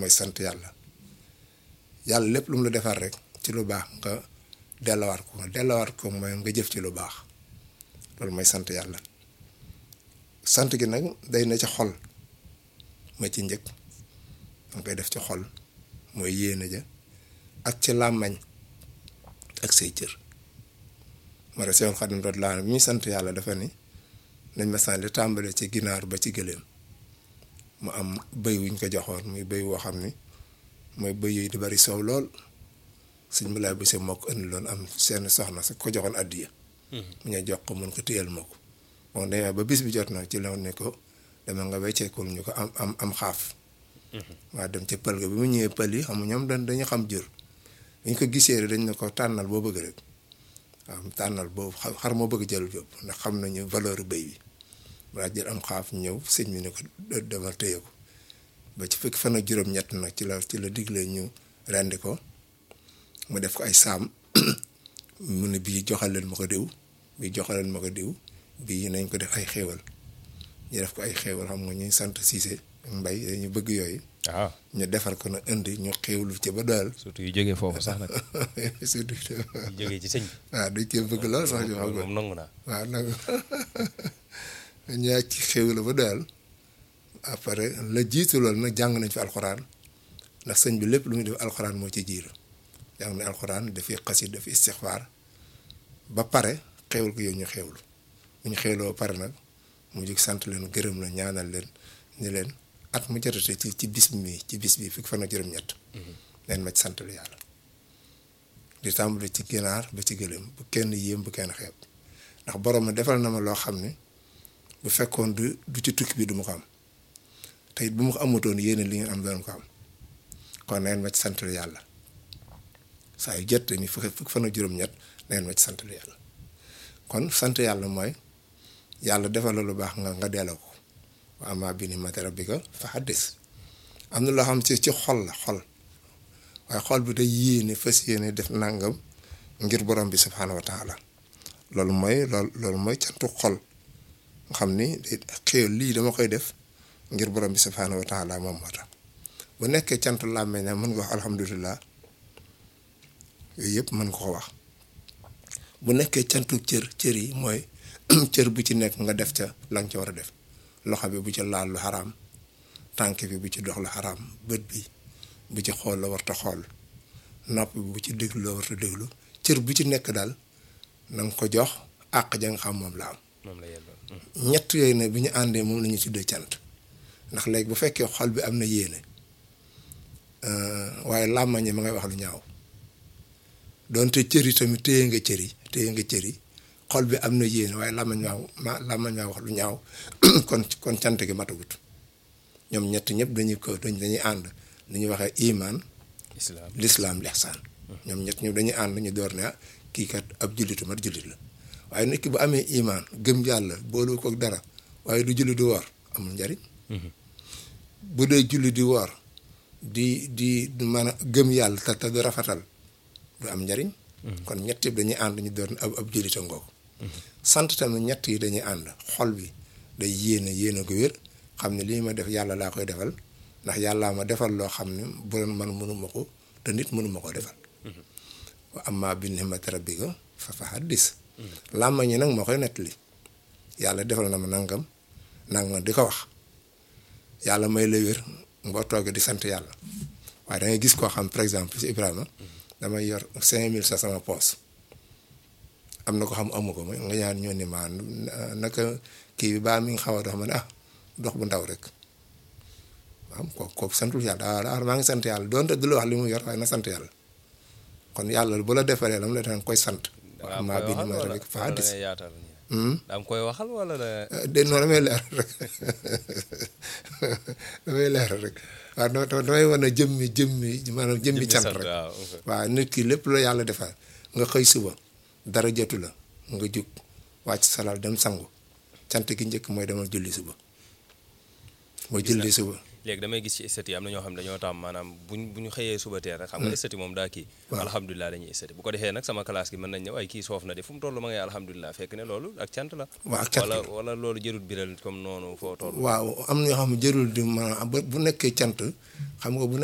mooy sant yàlla yàlla lépp lu mu la defar rek ci lu baax nga dellowaat ko nga dellowaat ko mooy nga jëf ci lu baax loolu mooy sant yàlla sant gi nag day na ci xol ma ci njëkk danga koy def ci xol mooy yéene ja ak ci làmmañ ak say cër ma re Seexul Xadim doot laa bi ñuy sant yàlla dafa ni nañ ma sant li tàmbale ci ginaar ba ci gëléem mu am bëy wuñ ko joxoon muy bëy woo xam ni mooy bëy yooyu di bari soow lool suñ mu laay bise moo ko indi loon am seen soxna sa ko joxoon addiya mu ñëw jox ko mun ko téyal ma ko bon demee ba bis bi jot nag ci la ne ko dama nga wecceekul ñu ko am am am xaaf waa dem ca pël ga bi mu ñëwee pël yi xam ñoom dañ dañu xam jur dañ ko gisee rek dañ ne ko tànnal boo bëgg rek waaw tànnal boobu xar moo bëgg jël yóbbu ndax xam nañu valeur bëy bi balaa jël am xaaf ñëw sëñ bi ne ko demal téye ko ba ci fekk fan ak juróom-ñett nag ci la ci la digle ñu rendi ko mu def ko ay saam mu ne bii joxal leen ma ko diw bii joxal leen ma ko diw bii nañ ko def ay xéewal ñu def ko ay xéewal xam nga ñuy sant Cissé mbay dañu bëgg yooyu. waaw ñu defar ko na indi ñu xéewlu ci ba daal. surtout yu jógee foofu sax nag. surtout. yu jógee ci sëñ bi. waaw dañ cee bëgg lool sax ñu xam nga moom nangu naa. waaw nangu ñaa ci xéewlu ba daal après la jiitu loolu nag jàng nañ fi alxuraan ndax sëñ bi lépp lu muy def alxuraan moo ci jiiru jàng nañ alxuraan dafay xasit dafay istixfaar ba pare xéewal ko yow ñu xéewlu bu ñu xéewloo ba pare nag mu jóg sant leen gërëm la ñaanal leen ni leen at mu jotate ci ci bis mi ci bis bi fukki fan ak juróom-ñett leen ma ci sant lu yàlla di tàmbali ci ginaar ba ci gëléem bu kenn yéem bu kenn xeeb ndax borom ma defal na ma loo xam ne bu fekkoon du du ci tukki bi du ma ko am te it bu ma ko amutoon yéene li ngeen am doon ko am kon neen ma ci sant lu yàlla saa yu jot ni fukki fukki fan ak juróom-ñett neen ma ci sant lu yàlla kon sant yàlla mooy yàlla defal la lu baax nga nga delloo ko wa amma bi ni'mati rabbika fa haddis am na loo xam ci ci xol la xol waaye xol bi day yéene fas yéene def nangam ngir borom bi subhaanahu wa taala loolu mooy loolu loolu mooy cantu xol nga xam ni xéew lii dama koy def ngir borom bi subhaanahu wa taala moom moo tax bu nekkee cantu làmmeñ na mën nga wax alhamdulilah yooyu yëpp mën nga ko wax bu nekkee cantu cër cër yi mooy cër bu ci nekk nga def ca la nga ca war a def loxo bi bu ci laal lu xaraam tànk bi bu ci dox lu xaraam bët bi bu ci xool la warta xool nopp bi bu ci déglu la warta déglu cër bu ci nekk daal na nga ko jox àq ja nga xam moom la am moom la yelloo. ñett yooyu ne bi ñu àndee moom la ñu tuddee cant ndax léegi bu fekkee xol bi am na yéene waaye làmmañ ma ngay wax lu ñaaw doonte cër yi tamit téye nga cër yi téye nga cër yi xol bi am na yéene waaye làmmañ maa ma làmmañ maa wax lu ñaaw kon kon cant gi matagut ñoom ñett ñëpp dañuy ko dañ dañuy ànd lu ñuy waxee iman islam lislaam lihsaan ñoom ñett ñëpp dañuy ànd ñu door ne ah kii kat ab jullitu mat jullit la waaye nit ki bu amee iman gëm yàlla boolu ko dara waaye du julli di woor amul njariñ bu dee julli di woor di di mën a gëm yàlla te te du rafetal du am njariñ kon ñett yëpp dañuy ànd ñu door ne ab ab jullita ngoog sant tamit ñett yi dañuy ànd xol bi day yéene yéene ko wér xam ne lii ma def yàlla laa koy defal ndax yàllaa ma defal loo xam ne bu doon man mënuma ko te nit mënuma ko defal wa amma bi ni'mati rabbika fa fa haddis làmmañ ñi nag moo koy nettali yàlla defal na ma nangam nangam di ko wax yàlla may la wér boo toogee di sant yàlla waaye da ngay gis koo xam par exemple si Ibrahima damay yor cinq mille sa sama poos am na ko xam amu ko ma nga ñaan ñoo ni maa naka kii bi baa mi nga xaw a dox ma ne ah dox bu ndaw rek waaw kooku kooku santul yàlla daa maa ngi sant yàlla doonte du la wax li mu yor waaye na sant yàlla kon yàlla bu la defalee la mu la daan koy sant. daa maa koy bind waxal ma wala rek fa wala da hadis ngay yaatal daa koy waxal wala da de non damay leer rek damay leer rek waaw non non damay wane jëmmi jëmmi maanaam jëmmi cant rek waaw waaw nit ki lépp la yàlla defal nga xëy suba dara jotu la nga jug wàcc salal dem sangu cant gi njëkk mooy demal julli suba mooy julli suba léegi damay gis ci esthétique yi am na ñoo xam ne dañoo taam maanaam buñ bu ñu xëyee suba teel rek xam nga esthétique moom daa kii alhamdulilah dañuy esthétique bu ko defee nag sama classe gi mën nañ ne waaye kii soof na de fu mu toll ma ngay alhamdulilah fekk ne loolu ak cant la waaw ak cant wala la. wala loolu jërul biral comme noonu foo toll waaw am na ñoo xam ne jërul di maanaam bu bu nekkee cant xam nga bu